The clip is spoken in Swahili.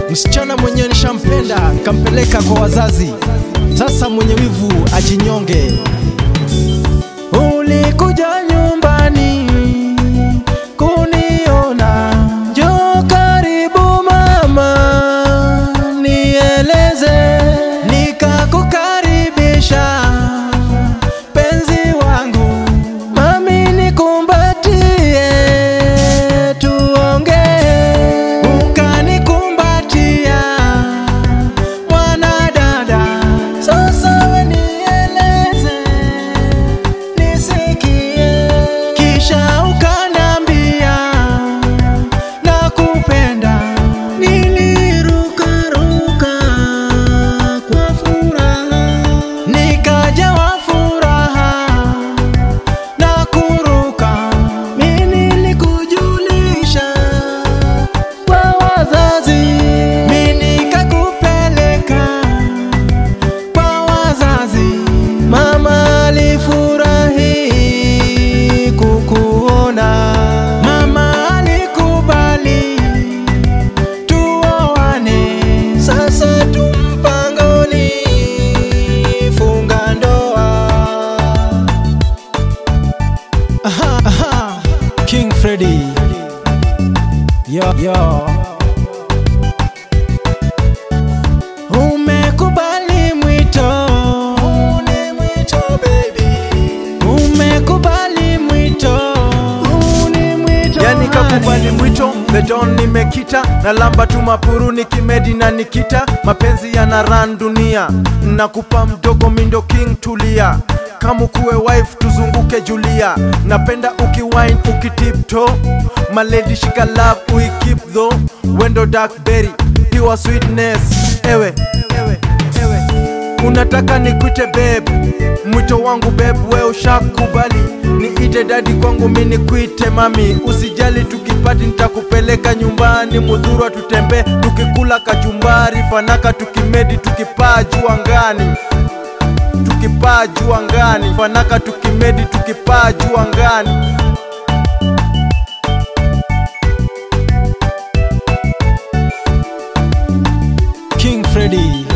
Msichana mwenyewe nishampenda, kampeleka kwa wazazi. Sasa mwenye wivu ajinyonge. Ulikuja nyumbani kuniona, njoo karibu mama, nieleze. Nikakukaribisha penzi wangu, mami nikumbatie, tuongee. Ukanikumbatia mwanadada, sasa we nieleze nisikie, kisha ukanambia nakupenda. Nilirukaruka kwa furaha, nikajawa furaha na kuruka. Mimi nilikujulisha kwa wazazi, mimi nikakupeleka kwa wazazi. Mama alifurahi kukuona, mama alikubali tuoane. Sasa tumpangoni funga ndoa. Aha, aha. King Freddy yo, yo. Umekubali mwito, ni mwito baby. Umekubali mwito, ni mwito. yani kakubali mwito bedon nimekita na lamba tu mapuru nikimedi na nikita mapenzi yana ran dunia nakupa mdogo mindo king tulia kama kuwe wife tuzunguke julia napenda ukiwine ukitipto maledi shika love uikip tho wendo darkberry pure sweetness ewe ewe ewe unataka nikwite beb mwito wangu beb we ushakubali niite dadi kwangu mi nikwite mami usijali tukipati nitakupeleka nyumbani mudhurwa tutembe tukikula kachumbari fanaka tukimedi tukipaa juu angani tukipaa juu angani fanaka tukimedi tukipaa juu angani King Freddy